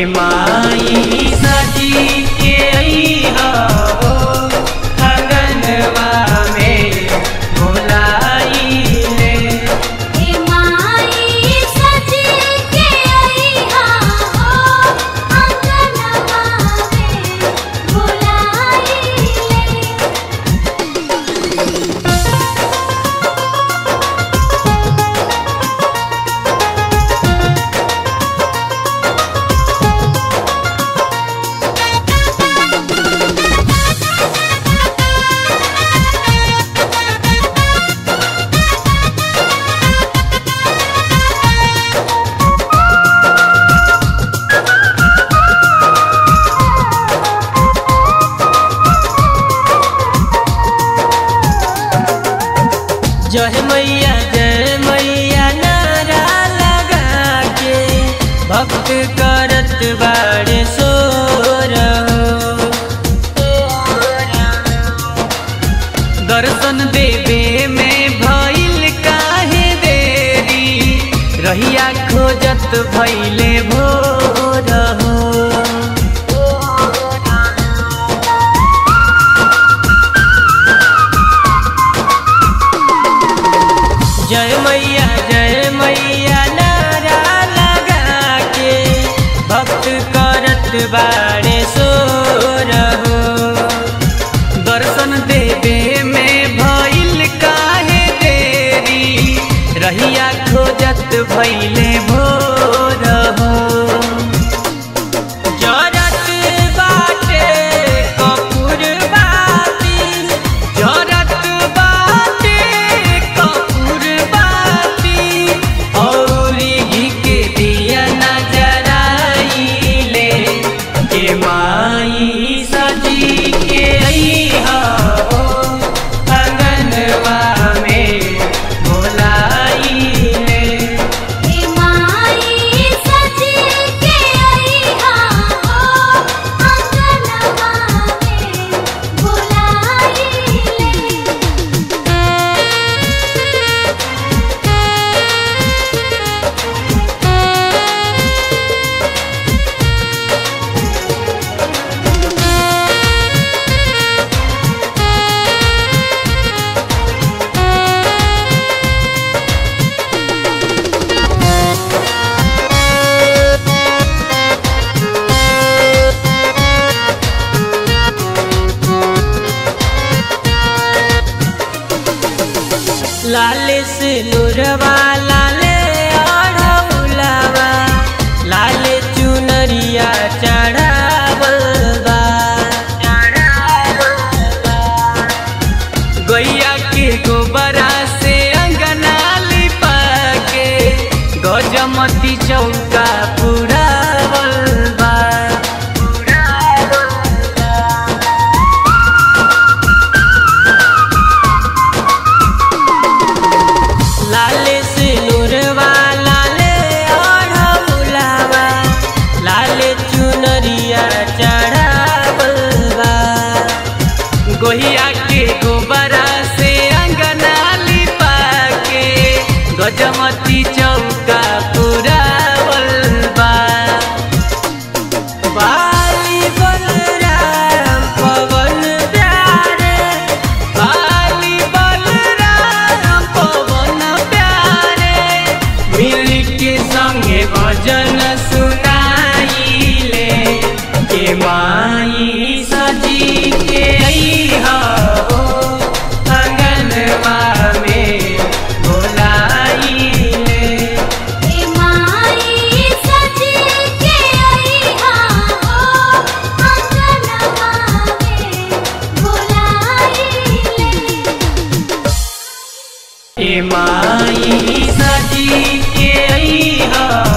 माई सजी के अइहा हो अगनवा में भुलाइले हे माई सजी के अइहा हो अंगनवा में बुलाइले जय मैया जय मैया नारा लगा के भक्त करत बाड़े सो दर्शन देवे में भइल काहे देरी रहिया खोजत भइले भोर हो जय मैया जय मैया नारा लगा के भक्त करत बाड़े सो रहो दर्शन देवे में भइल काहे देरी रहिया खोजत भइले भोर हो जरत बाटे कपूर बाती जरत बाटे कपूर बाती औरी घी के दिया नजराइले के माई सजी के अइहा हो अगनवा में भुलाइले हे माई सजी के अइहा हो अंगनवा में बुलाइले लाल से नुरवा लाल अढ़ौलावा लाल चुनरिया चढ़ावल बा गैया के गोबरा से अंगना लिपा के गजमती चौका पुरावल बा लाल से नुरवा लाल अढ़ौलावा लाल चुनरिया चढ़ावल बा गोहिया के गोबरा से अंगना लिपा के गजमती चौका पुरावल बा बाली बलराम पवन प्यारे बाली बलराम पवन प्यारे मिल के संगे भजन सुनाइले के माई सजी के अइहा हो अंगनवा में भुलाइले हे माई सजी के अइहा हो अंगनवा में बुलाइले ए माई सजी के अइहा